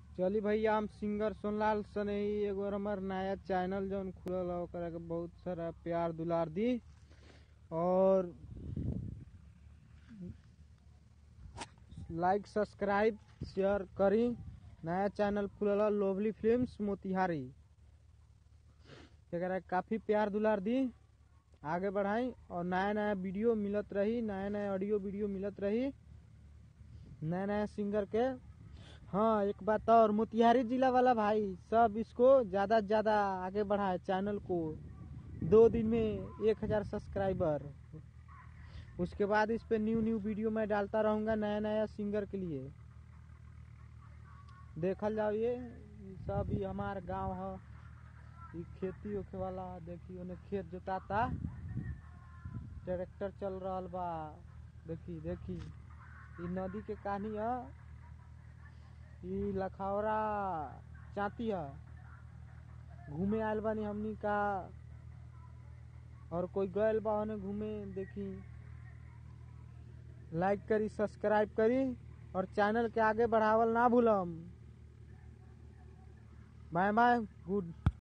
चली भैया हम सिंगर सोनलाल सनही एगो हमार नया चैनल जौन खुलल है ओकरा के बहुत सारा प्यार दुलार दी और लाइक सब्सक्राइब शेयर करी नया चैनल खुलल है लोवली फिल्म्स मोतिहारी एकरा के काफी प्यार दुलार दी आगे बढ़ाई और नया नया वीडियो मिलत रही नया नया ऑडियो वीडियो मिलत रही नया नया सिंगर के हाँ एक बात और मोतिहारी जिला वाला भाई सब इसको ज्यादा से ज्यादा आगे बढ़ाए चैनल को दो दिन में एक हजार सब्सक्राइबर उसके बाद इस पे न्यू न्यू वीडियो मैं डालता रहूंगा नया नया सिंगर के लिए देखल जाओ ये ये सब ये हमार गांव है ये खेती होखे वाला देखी ओने खेत जोताता ट्रैक्टर चल रहल बा देखी देखी ई नदी के कहानी है ई लखौरा चाती है घूमे आयल बानी हमनी का और कोई गयल बा ओने घूमे देखी लाइक करी सब्सक्राइब करी और चैनल के आगे बढ़ावल ना भूलम बाय बाय गुड